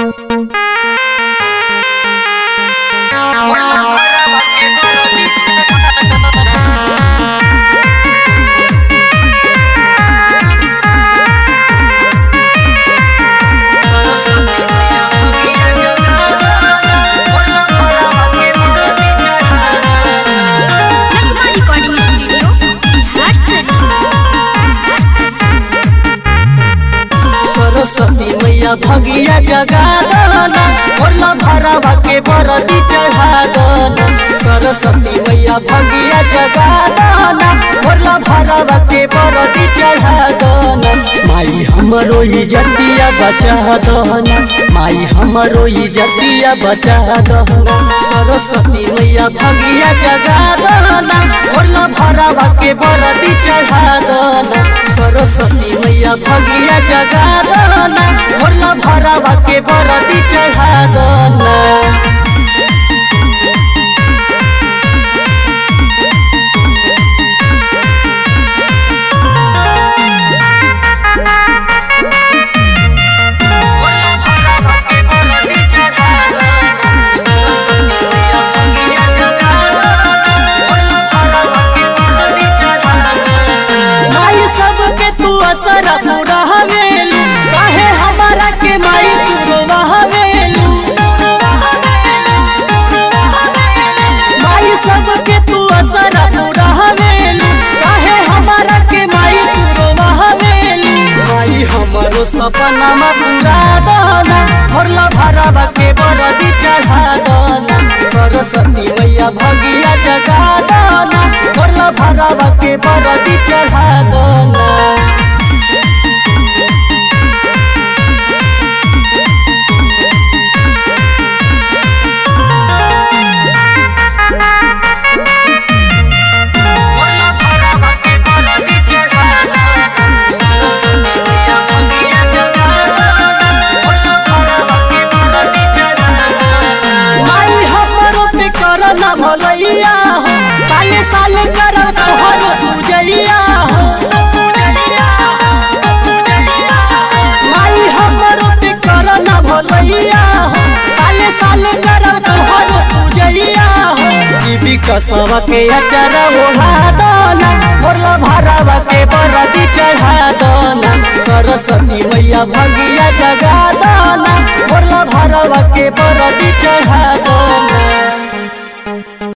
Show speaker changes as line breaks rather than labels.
नगमा recording studio Bihar
Saraswati मैया भगिया जगा दना मोरला भरावा के बरदी चढ़ा दना सरस्वती मैया भगिया जगा दना मोरला भरावा के बरदी चढ़ा दना माई हमरो इजतिया बचा दना माई हमरो इजतिया बचा दना सरस्वती मैया भगिया जगा दना मोरला भरावा के बरदी चढ़ा दना सरस्वती मैया भगिया जगा दना मोरला भरावा के बरदी चढ़ा दना माई सबके तू असर पूरा हवेलू काहे हमारा के माई तू रोवा हवेलू माई सबके तू असर पूरा हवेलू काहे हमारा के माई तू रोवा हवेलू माई हमारो सपना में पूरा दाना भरला भरावा के बरदी चढ़ा दाना सरस्वती मैया भगिया जगा दाना भरला भरावा के बरदी चढ़ा दाना माई हमरो पे कर न भलैया हो साले साले कर तोहर पूजैया हो माई हमरो पे कर न भलैया हो साले साले कर तोहर पूजैया हो जीवी कसवा के अचर ओढ़ा दना मोरला भरावा के बरदी चढ़ा दना सरस्वती मैया भगिया जगा दना मोरला भरावा के बरदी चढ़ा दना